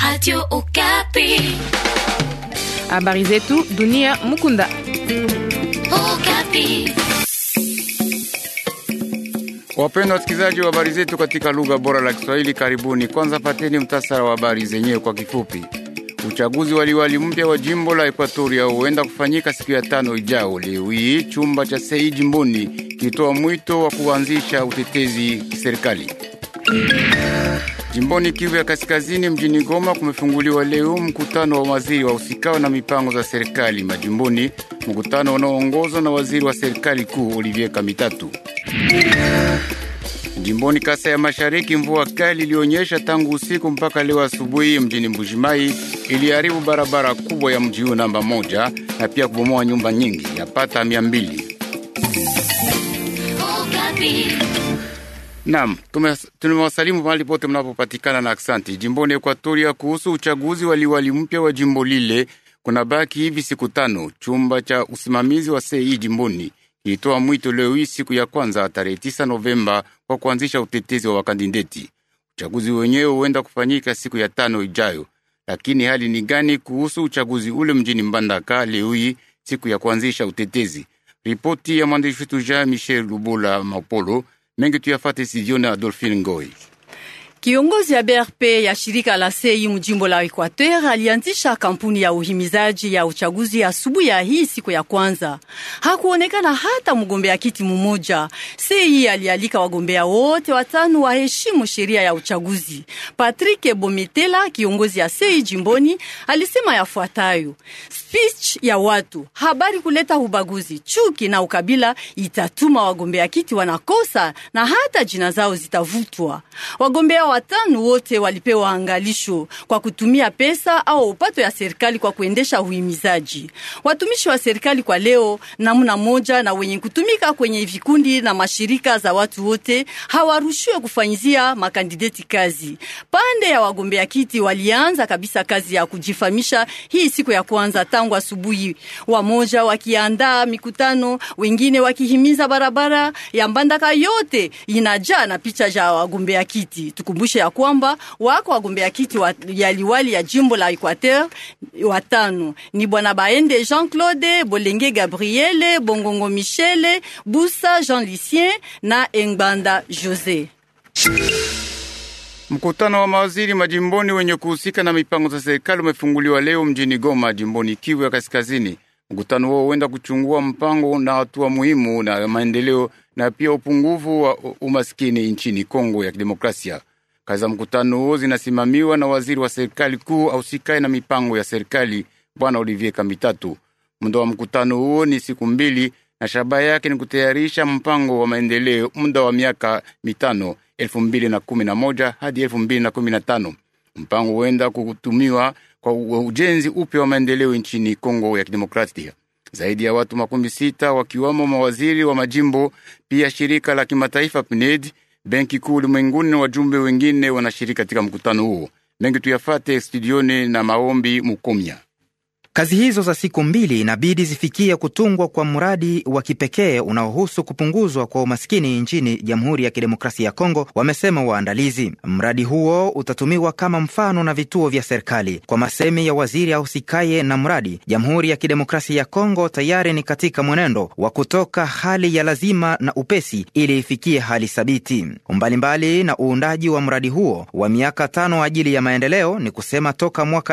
Radio Okapi. Habari zetu dunia Mukunda. Okapi. Wapendwa wasikilizaji wa habari zetu katika lugha bora la Kiswahili, karibuni. Kwanza pateni mtasara wa habari zenyewe kwa kifupi. Uchaguzi waliwali mpya wa jimbo la Ekuatoria huenda kufanyika siku ya tano ijao. Leo hii chumba cha sei jimboni kilitoa mwito wa kuanzisha utetezi kiserikali. Jimboni Kivu ya Kaskazini, mjini Goma, kumefunguliwa leo mkutano wa waziri wa usikao na mipango za serikali majimboni, mkutano unaoongozwa na waziri wa serikali kuu Olivier Kamitatu. Jimboni Kasa ya Mashariki, mvua kali ilionyesha tangu usiku mpaka leo asubuhi mjini Mbujimai iliharibu barabara kubwa ya mji huu namba moja na pia kubomoa nyumba nyingi yapata mia mbili. Okapi. Naam, tumewasalimu mahali pote mnapopatikana na aksanti. Jimboni Ekuatoria, kuhusu uchaguzi waliwali mpya wa jimbo lile, kuna baki hivi siku tano. Chumba cha usimamizi wa sei jimboni kilitoa mwito leo hii siku ya kwanza tarehe 9 Novemba kwa kuanzisha utetezi wa wakandideti. Uchaguzi wenyewe huenda kufanyika siku ya tano ijayo, lakini hali ni gani kuhusu uchaguzi ule mjini Mbandaka leo hii siku ya kuanzisha utetezi? Ripoti ya mwandishi wetu Jean Michel Lubula Mapolo mengi tuyafate sijioni Adolphine Ngoi. Kiongozi ya BRP ya shirika la CEI mjimbo la Equateur alianzisha kampuni ya uhimizaji ya uchaguzi asubuhi ya hii siku ya kwanza. Hakuonekana hata mgombea kiti mmoja. CEI alialika wagombea wote watano waheshimu sheria ya uchaguzi. Patrick Bometela, kiongozi ya CEI jimboni, alisema yafuatayo: speech ya watu, habari kuleta ubaguzi, chuki na ukabila itatuma wagombea kiti wanakosa na hata jina zao zitavutwa. Wagombea watano wote walipewa angalisho kwa kutumia pesa au upato ya serikali kwa kuendesha uhimizaji. Watumishi wa serikali kwa leo namna moja na wenye kutumika kwenye vikundi na mashirika za watu wote hawarushiwe kufanyizia makandideti kazi. Pande ya wagombea kiti walianza kabisa kazi ya kujifamisha hii siku ya kwanza tangu asubuhi, wamoja wakiandaa mikutano, wengine wakihimiza barabara ya Mbandaka yote inajaa na picha za wagombea kiti. Tukumbushe ya kwamba wako wagombea kiti wa, ya liwali ya jimbo la Equateur watano ni bwana Baende Jean Claude, Bolenge Gabriele, Bongongo Michele, Busa Jean Lucien na Engbanda Jose. Mkutano wa mawaziri majimboni wenye kuhusika na mipango za serikali umefunguliwa leo mjini Goma, jimboni Kivu ya Kaskazini. Mkutano huo huenda kuchungua mpango na hatua muhimu na maendeleo na pia upungufu wa umaskini nchini Kongo ya Kidemokrasia. Kazi za mkutano huo zinasimamiwa na waziri wa serikali kuu ausikae na mipango ya serikali Bwana Olivier Kamitatu. Muda wa mkutano huo ni siku mbili na shabaha yake ni kutayarisha mpango wa maendeleo muda wa miaka mitano elfu mbili na kumi na moja hadi elfu mbili na kumi na tano. Mpango huenda kutumiwa kwa ujenzi upya wa maendeleo nchini Kongo ya Kidemokrasia. Zaidi ya watu makumi sita wakiwamo mawaziri wa majimbo, pia shirika la kimataifa PNUD, benki kuu ulimwenguni na wajumbe wengine wanashiriki katika mkutano huo. Mengi tuyafate studioni na maombi Mukomya. Kazi hizo za siku mbili inabidi zifikie kutungwa kwa mradi wa kipekee unaohusu kupunguzwa kwa umaskini nchini Jamhuri ya Kidemokrasia ya Kongo, wamesema waandalizi. Mradi huo utatumiwa kama mfano na vituo vya serikali. Kwa masemi ya waziri ahusikaye na mradi, Jamhuri ya Kidemokrasia ya Kongo tayari ni katika mwenendo wa kutoka hali ya lazima na upesi ili ifikie hali thabiti. Mbalimbali na uundaji wa mradi huo wa miaka tano ajili ya maendeleo, ni kusema toka mwaka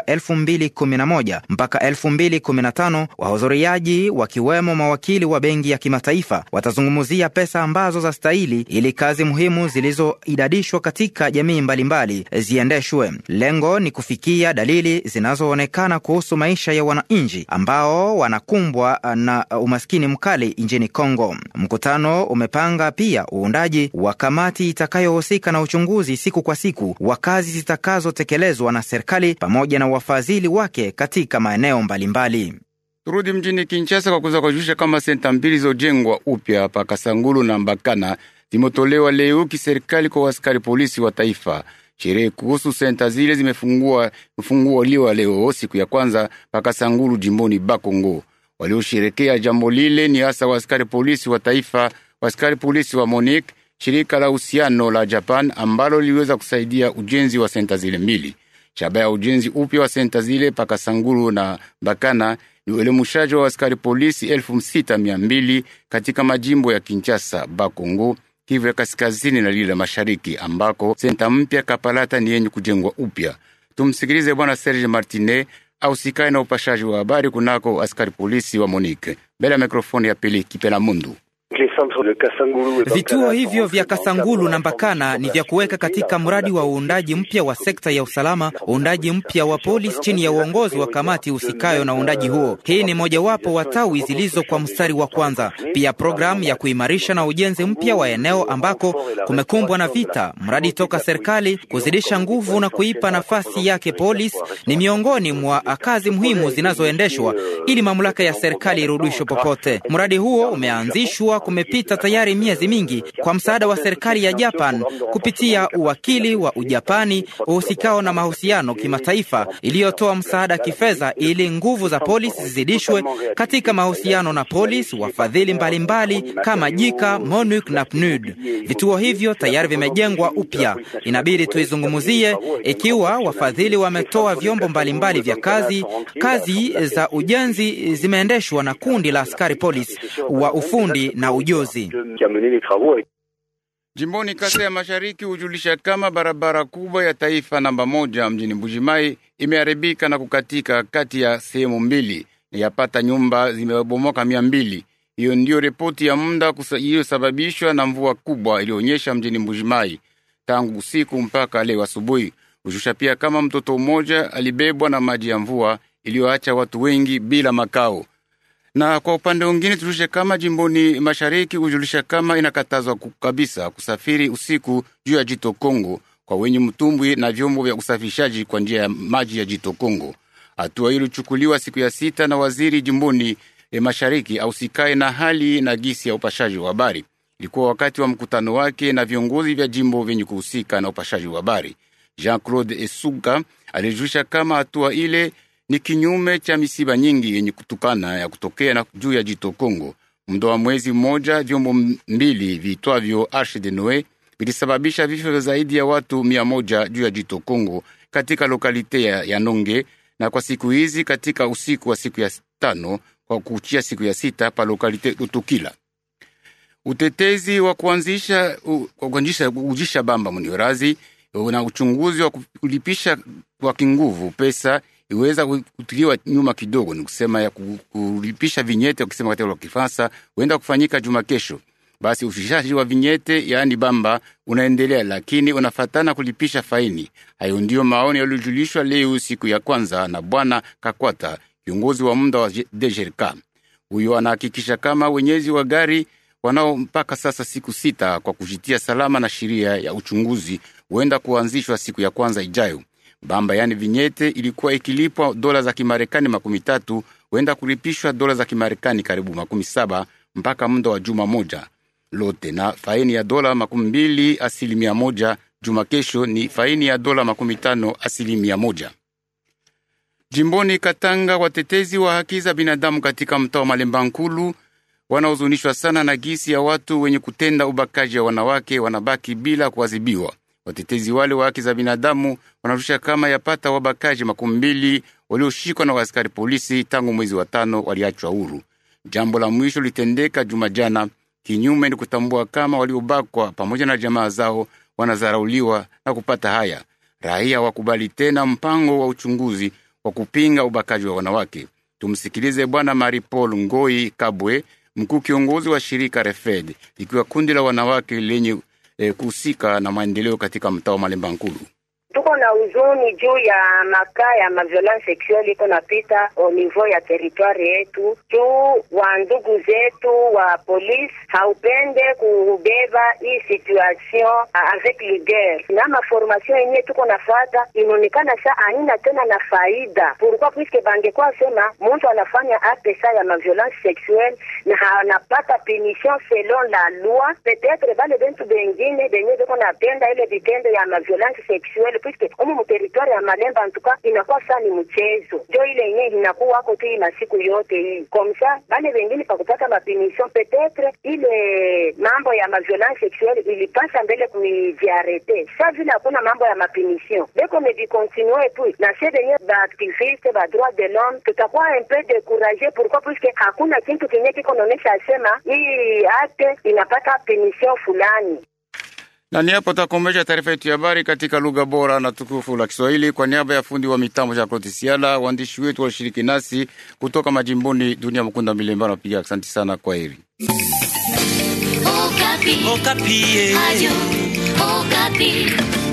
2011 mpaka 2015 wahudhuriaji wakiwemo mawakili wa benki ya kimataifa watazungumzia pesa ambazo za stahili ili kazi muhimu zilizoidadishwa katika jamii mbalimbali ziendeshwe. Lengo ni kufikia dalili zinazoonekana kuhusu maisha ya wananchi ambao wanakumbwa na umaskini mkali nchini Kongo. Mkutano umepanga pia uundaji wa kamati itakayohusika na uchunguzi siku kwa siku wa kazi zitakazotekelezwa na serikali pamoja na wafadhili wake katika maeneo mbalimbali. Turudi mjini Kinshasa kwa kuweza kujulisha kama senta mbili zilizojengwa upya hapa Kasangulu na Mbakana zimetolewa leo kiserikali kwa askari polisi wa taifa. Sherehe kuhusu senta zile zimefungua mfunguliwa leo siku ya kwanza pa Kasangulu jimboni Bakongo. Waliosherekea jambo lile ni hasa waaskari polisi wa taifa, waaskari polisi wa MONUC, shirika la uhusiano la Japan ambalo liliweza kusaidia ujenzi wa senta zile mbili. Shabaha ya ujenzi upya wa senta zile paka Sangulu na Bakana ni uelemushaji wa askari polisi elfu sita mia mbili katika majimbo ya Kinshasa, Bakongo, Kivu ya kaskazini na lile la mashariki, ambako senta mpya Kapalata ni yenye kujengwa upya. Tumsikilize Bwana Serge Martinet au sikae na upashaji wa habari kunako askari polisi wa Monique mbele ya mikrofoni ya Pili Kipela Mundu. Vituo hivyo vya Kasangulu na Mbakana ni vya kuweka katika mradi wa uundaji mpya wa sekta ya usalama, uundaji mpya wa polisi chini ya uongozi wa kamati husikayo na uundaji huo. Hii ni mojawapo wa tawi zilizo kwa mstari wa kwanza. Pia programu ya kuimarisha na ujenzi mpya wa eneo ambako kumekumbwa na vita, mradi toka serikali kuzidisha nguvu na kuipa nafasi yake polisi ni miongoni mwa kazi muhimu zinazoendeshwa ili mamlaka ya serikali irudishwe popote. Mradi huo umeanzishwa kumepita tayari miezi mingi kwa msaada wa serikali ya Japan kupitia uwakili wa Ujapani uhusikao na mahusiano kimataifa iliyotoa msaada kifedha ili nguvu za polisi zizidishwe katika mahusiano na polisi wafadhili mbalimbali kama JICA, MONUC na PNUD. Vituo hivyo tayari vimejengwa upya, inabidi tuizungumzie ikiwa wafadhili wametoa vyombo mbalimbali vya kazi. Kazi za ujenzi zimeendeshwa na kundi la askari polisi wa ufundi na ujuzi. Jimboni Kasa ya Mashariki hujulisha kama barabara kubwa ya taifa namba moja mjini Mbujimai imeharibika na kukatika kati ya sehemu mbili, na yapata nyumba zimebomoka mia mbili. Hiyo ndiyo ripoti ya muda iliyosababishwa na mvua kubwa iliyoonyesha mjini Mbujimai tangu usiku mpaka leo asubuhi. Hushusha pia kama mtoto mmoja alibebwa na maji ya mvua iliyoacha watu wengi bila makao na kwa upande mwingine tujulishe kama jimboni mashariki hujulisha kama inakatazwa kabisa kusafiri usiku juu ya jito Kongo kwa wenye mtumbwi na vyombo vya usafirishaji kwa njia ya maji ya jito Kongo. Hatua hii ilichukuliwa siku ya sita na waziri jimboni e mashariki ausikae na hali na gisi ya upashaji wa habari. Ilikuwa wakati wa mkutano wake na viongozi vya jimbo vyenye kuhusika na upashaji wa habari. Jean-Claude Esuga alijulisha kama hatua ile ni kinyume cha misiba nyingi yenye kutukana ya kutokea na juu ya jito Kongo. Muda wa mwezi mmoja, vyombo mbili viitwavyo Arche de Noe vilisababisha vifo vya zaidi ya watu mia moja juu ya jito Kongo katika lokalite ya, ya Nonge, na kwa siku hizi katika usiku wa siku ya tano kwa kuchia siku ya sita pa lokalite Lutukila. Utetezi wa kuanzisha kuanzisha ujisha bamba muniorazi na uchunguzi wa kulipisha kwa kinguvu pesa iweza kutiliwa nyuma kidogo, ni kusema ya kulipisha vinyete, ukisema katika lugha ya Kifaransa, huenda kufanyika juma kesho. Basi ufikishaji wa vinyete, yaani bamba, unaendelea, lakini unafatana kulipisha faini. Hayo ndiyo maoni yaliyojulishwa leo siku ya kwanza na bwana Kakwata, kiongozi wa muda wa DGRK. Huyo anahakikisha kama wenyezi wa gari wanao mpaka sasa siku sita kwa kujitia salama na sheria ya uchunguzi huenda kuanzishwa siku ya kwanza ijayo. Bamba yani vinyete ilikuwa ikilipwa dola za Kimarekani makumi tatu huenda kulipishwa dola za Kimarekani karibu makumi saba mpaka muda wa juma moja lote, na faini ya dola makumi mbili asilimia moja. Juma kesho ni faini ya dola makumi tano asilimia moja. Jimboni Katanga, watetezi wa haki za binadamu katika mtaa wa Malemba Nkulu wanaozunishwa sana na gisi ya watu wenye kutenda ubakaji wa wanawake wanabaki bila kuadhibiwa. Watetezi wale wa haki za binadamu wanarusha kama yapata wabakaji makumi mbili walioshikwa na askari polisi tangu mwezi wa tano waliachwa huru. Jambo la mwisho litendeka juma jana. Kinyume ni kutambua kama waliobakwa pamoja na jamaa zao wanazarauliwa na kupata haya. Raia wakubali tena mpango wa uchunguzi wa kupinga ubakaji wa wanawake. Tumsikilize Bwana Mari Paul Ngoi Kabwe, mkuu kiongozi wa shirika Refed, ikiwa kundi la wanawake lenye eh, kuhusika na maendeleo katika mtaa wa Malemba Nkulu. Tuko na huzuni juu ya makaa ya maviolence sexuelle iko napita au niveau ya territoire yetu, juu wa ndugu zetu wa polisi haupende kubeba hii situation avec ligueur, na maformation yenye tuko nafata inaonekana sa aina tena na faida. Pourquoi? Puisque bangekuwa sema mtu anafanya acte sa ya maviolence sexuelle na anapata punition selon la loi, peut-être bale bentu bengine benye beko napenda ile vitendo ya maviolence sexuelle puisque umu muteritwari ya Malemba antuka inakuwa saa ni mchezo, njo ile yenyewe inakuwa wako tu hii masiku yote hii komsa bale wengine pakupata mapimission petetre ile mambo ya maviolence sexuelle ilipasa mbele kuijiarete sa vile hakuna mambo ya mapimission beko mevikontinue tu na sie venye baaktiviste ba droit de l'homme tutakuwa un peu découragé pourquoi puisque hakuna kintu kenye kiko naonesha asema hii acte inapata pimission fulani na ni hapo takomesha taarifa yetu ya habari katika lugha bora na tukufu la Kiswahili. Kwa niaba ya fundi wa mitambo Jean Claude Siala, waandishi wetu walishiriki nasi kutoka majimboni, Dunia Mkunda Milemba napiga asante sana. Kwa heri. Okapi. Okapi. Radio Okapi.